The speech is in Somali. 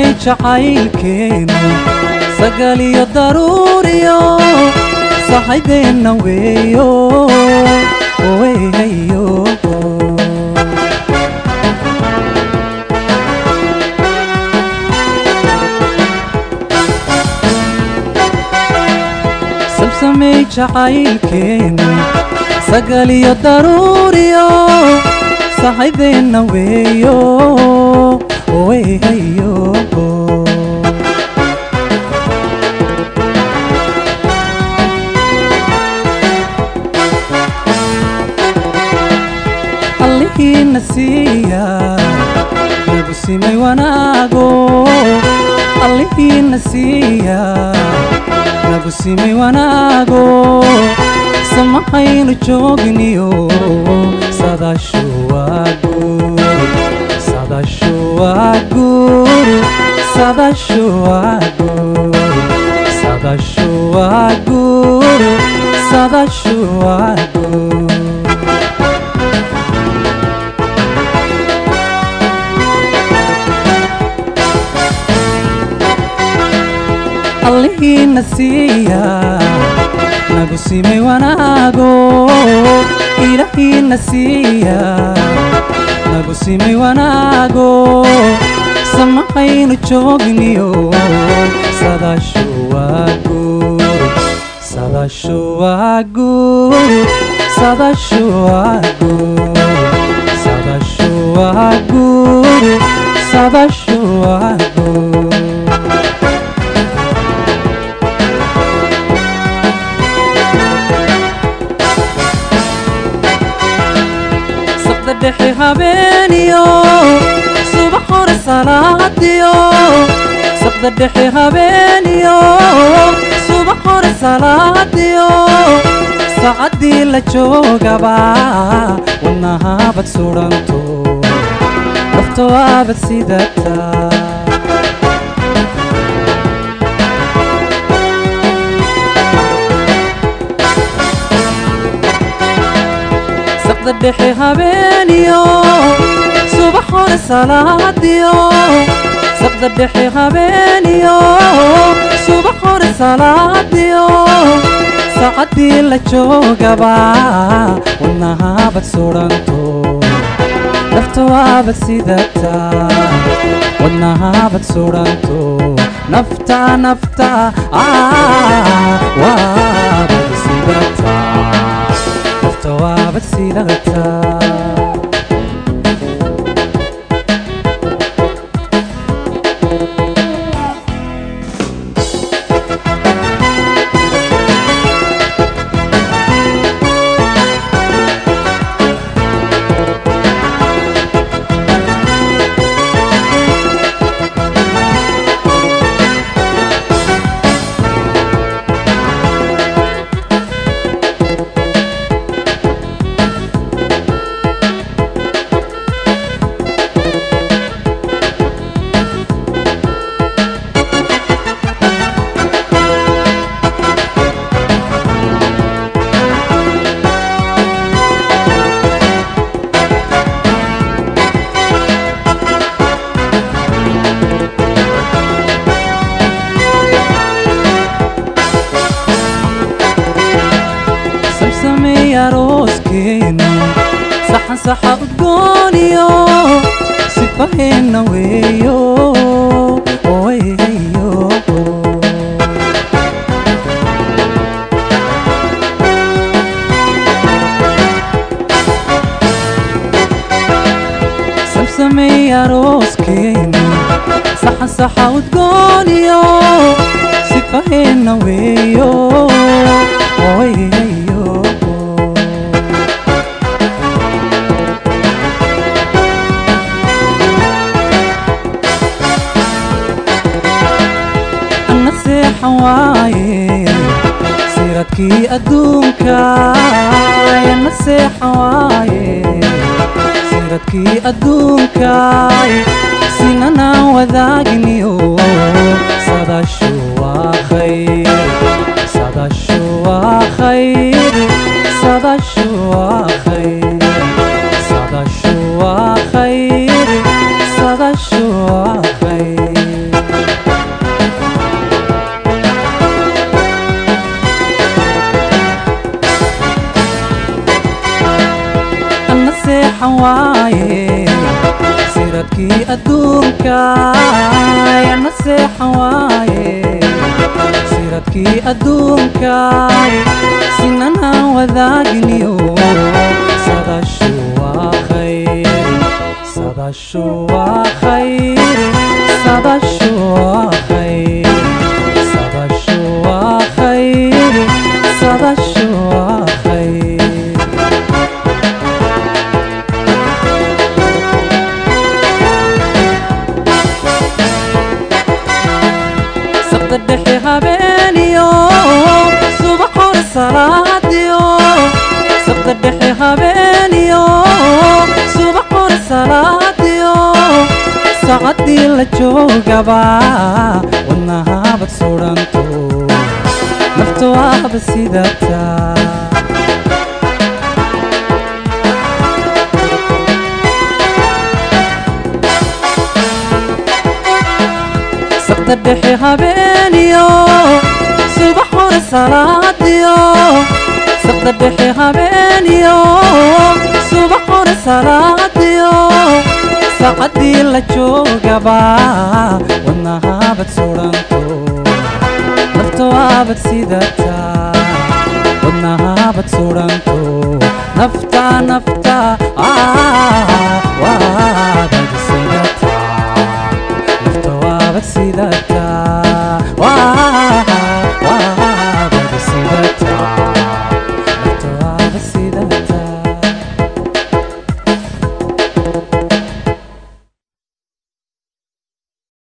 jacaylkeenu sagal iyo daruuriyo saxaydeenna weeyo weeyo sabsamey jacaylkeenu sagal iyo daruuriyo saxaydeenna weeyo weeyo allihiina siiya nagu simay wanaago allihiina siiya nagu simay wanaago samahaynu joogniyo sadashu waa guur sadashu waa guur sadashu waa guur sadashu waa guur sadashu waa guur allihiina siiya nagu simay wanaago ilaahiina siiya nagu simay wanaago samahaynu joogniyo sadashu waa guur sadashu waa guur sadashu waa guur sadashu waa guur sadashu waa guur saqda dhexe habeeniyo subax hore salaadiyo saqda dhexe habeeniyo subax hore salaadiyo sacaddii la joogaba wadnahaabad sudhanto nafto aabad sidataa saqda dhexe habeeniyo subax hore salaadiyo saqda dhexe habeeniyo subax hore salaadiyo sacaddii la joogaba wadnahaabad sudhanto nafto aabad sidataa wadnahaabad sudhanto nafta nafta waabad sidataa nafta waabad sidataa samsamey arooskeenu saxan saxa udgooniyo sifaheenna weeyo weeyo samsamey arooskeenu saxan saxa udgooniyo sifaheenna weeyo weeyo anna seexan waaye siradkii adduunka anna seexan waaye siradkii adduunkaay sinanaan wadaagniyo sadashu waa khayr sadashu waa khayr sadashu waa khayr sadashu waa khayr sadashu waa khayr siradkii adduunka yana seexan waaye siradkii adduunka sinanaan wadaagniyo sadashu waa khayr sadashu waa khayr sadashu waa khayr sadashu waa khayr sadashu waa khayr sabta dhexe habeeniyo subax hore salaadiyo sabta dhexe habeeniyo subax hore salaadiyo saacadii la joogaba wadnahaabad sudhanto nafta waaba sidataa sabta dhexe habeeniyo subax hore salaadiyo sabta dhexe habeeniyo subax hore salaadiyo saacadii la joogaba wadnahaabad sudhanto nafta waabad sidataa wadnahaabad sudhanto nafta nafta ah, waabad